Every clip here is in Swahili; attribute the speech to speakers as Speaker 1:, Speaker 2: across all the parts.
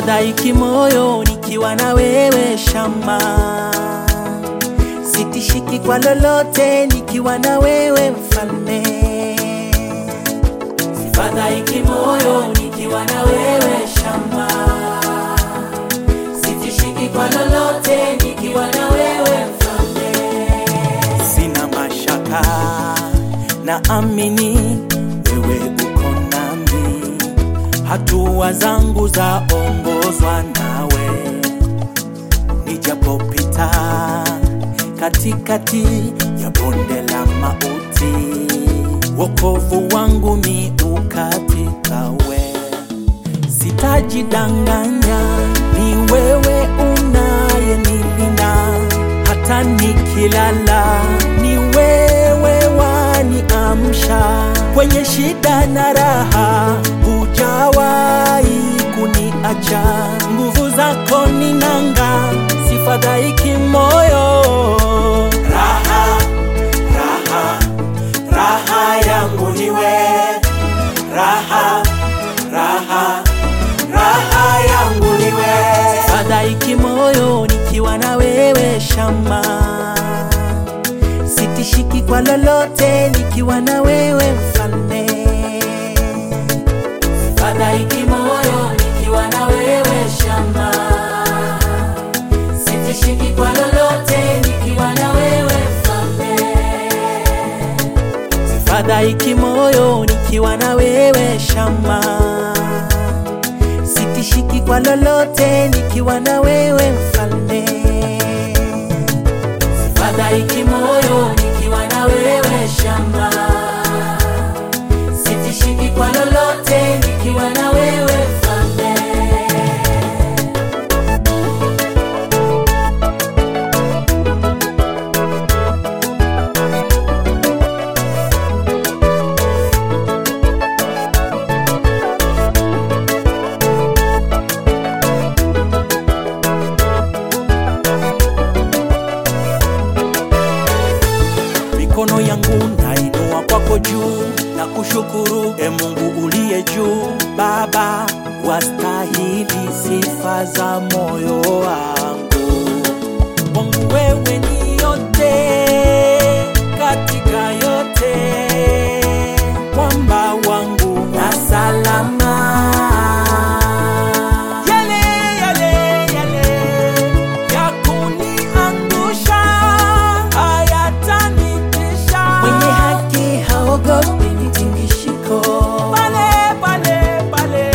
Speaker 1: Sifadhaiki moyo nikiwa na wewe shama, sitishiki kwa lolote nikiwa na wewe mfalme. Sifadhaiki moyo nikiwa na wewe shama, sitishiki kwa lolote nikiwa na wewe mfalme. Sina mashaka, naamini wewe uko nami, hatua zangu zaongozwa nawe, nijapopita katikati ya bonde la mauti, wokovu wangu ni ukatika we. Sitajidanganya, ni wewe unayenilinda hata nikilala, ni wewe waniamsha kwenye shida na raha, hujawahi kuniacha. Nguvu zako ni nanga, sifadhaiki moyo. Raha, raha, raha yangu ni wewe, raha, raha raha yangu ni wewe. Sifadhaiki moyo nikiwa na wewe shama, sitishiki kwa lolote nikiwa na wewe mfalme. Sifadhaiki moyo nikiwa na wewe shama, sitishiki kwa lolote nikiwa na wewe mfalme. Sifadhaiki moyo nikiwa na wewe shama sitishiki kwa lolote nikiwa na wewe mfalme. Sifadhaiki moyo nikiwa na wewe shamba, sitishiki kwa lolote nikiwa na wewe mfalme. mikono yangu nainua kwako juu na kushukuru e Mungu uliye juu. Baba, wastahili sifa za moyo wangu, wangu wewe ni yote katika yote, mwamba wangu na salama yale yale yale ya kuniangusha hayatanitisha. Mwenye haki haogopi vitingishiko, pale pale pale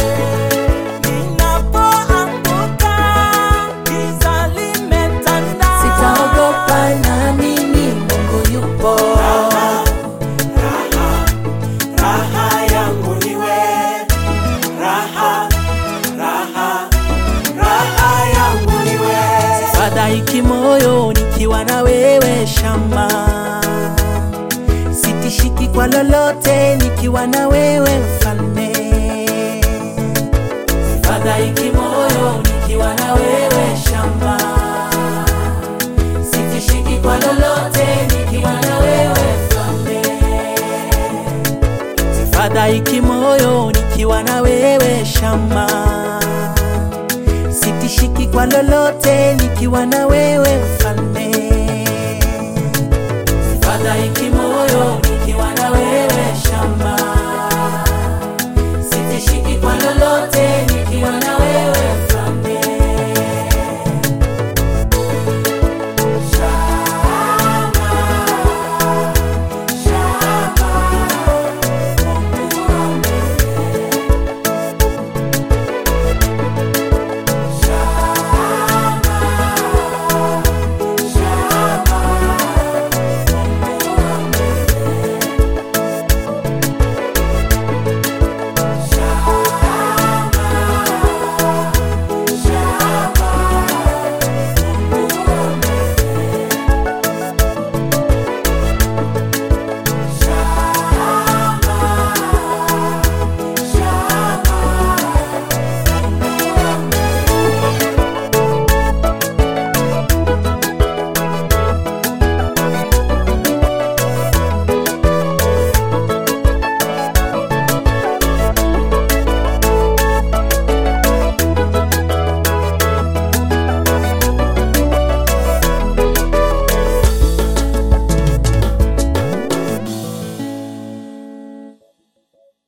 Speaker 1: ninapoanguka, giza limetanda, sitaogopa, naamini Mungu yupo. Raha yangu ni wewe, raha raha raha yangu ni wewe. Sifadhaiki moyo nikiwa na wewe shama, sitishiki kwa lolote nikiwa na wewe mfalme. Sifadhaiki moyo nikiwa na wewe shama, sitishiki kwa lolote nikiwa na wewe mfalme. Sifadhaiki moyo nikiwa na wewe shama, sitishiki kwa lolote nikiwa na wewe mfalme.